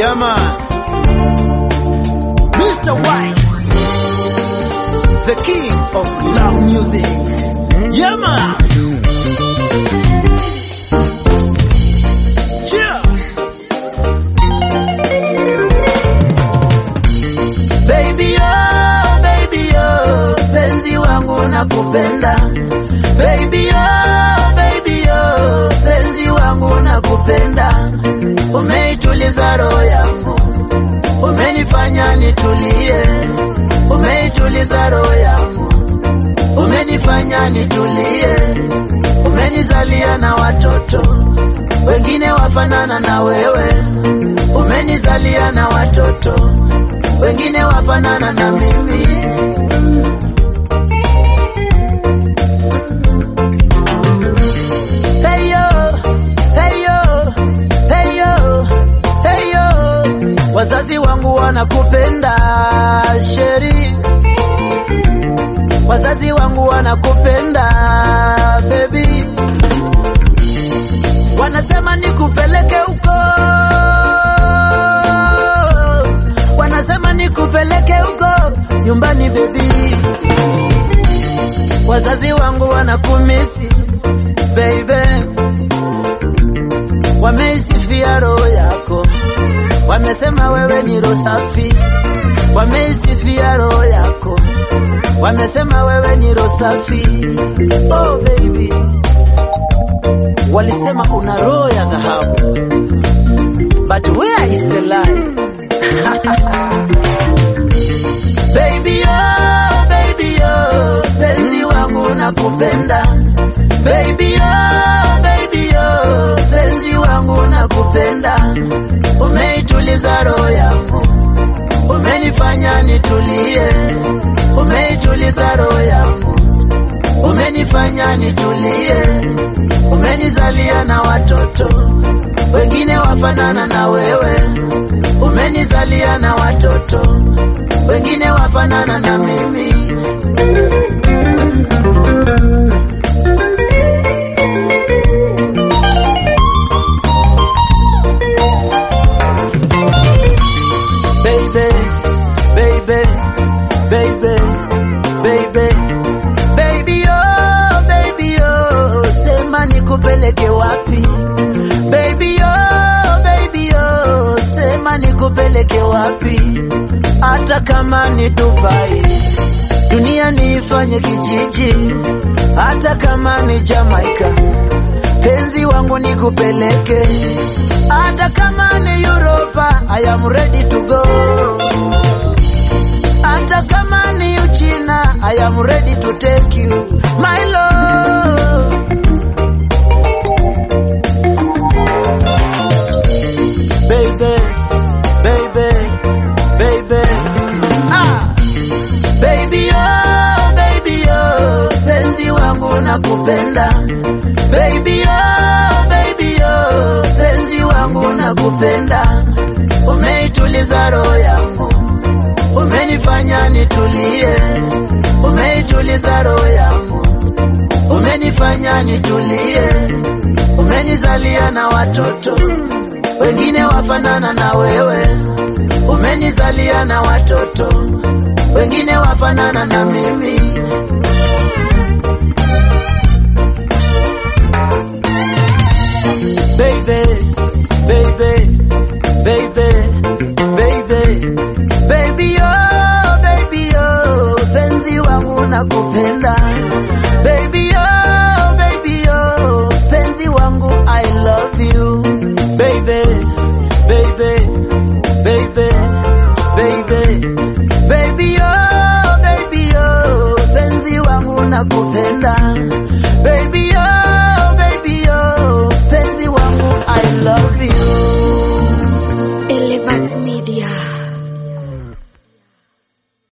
Yeah, man. Mr. Wise, the king of love music. Yeah, man. Yeah. Baby oh, baby oh, penzi wangu nakupenda. Baby oh, baby oh, penzi wangu nakupenda. Umeituliza roho yangu, umenifanya nitulie. Umeituliza roho yangu, umenifanya nitulie. Umenizalia na watoto wengine wafanana na wewe, umenizalia na watoto wengine wafanana na mimi. Hey yo, hey yo, hey yo, hey yo. Wazazi wangu wanakupenda Sheri, wazazi wangu wanakupenda baby, wanasema nikupeleke huko wanasema nikupeleke huko nyumbani baby. Wazazi wangu wanakumisi baby, wameisifia roho yako, wamesema wewe ni roho safi, wameisifia roho yako, wamesema wewe ni roho safi. Oh baby, walisema una roho ya dhahabu, but where is the lie? Baby oh, baby oh, penzi wangu nakupenda. Baby oh, baby oh, penzi wangu nakupenda. Umeituliza roho yangu, umenifanya nitulie. Umeituliza roho yangu, umenifanya nitulie. Umenizalia na watoto wengine wafanana na wewe umenizalia na watoto wengine wafanana na mimi. Baby, baby, baby, baby, baby, oh, baby, oh, sema nikupeleke wapi? Baby, oh, baby, oh, sema nikupeleke wapi? Hata kama ni Dubai, dunia niifanye kijiji, hata kama ni Jamaica, penzi wangu nikupeleke, hata kama ni Europa, I am ready to go. Hata kama ni Uchina, I am ready to take you, my love. baby, baby, baby. Ah, baby oh, baby oh, penzi wangu nakupenda. Baby oh, baby oh, penzi wangu nakupenda. Umeituliza roho yangu, umenifanya nitulie. Umeituliza roho yangu, umenifanya nitulie. Umenizalia na watoto wengine wafanana na wewe, umenizalia na watoto wengine wafanana na mimi. Baby, baby, baby, baby, baby, oh, baby, oh, penzi wangu nakupenda. Baby, oh, baby, oh, penzi wangu I love you. Baby, baby, baby, baby, baby, oh, baby, oh, penzi wangu nakupenda.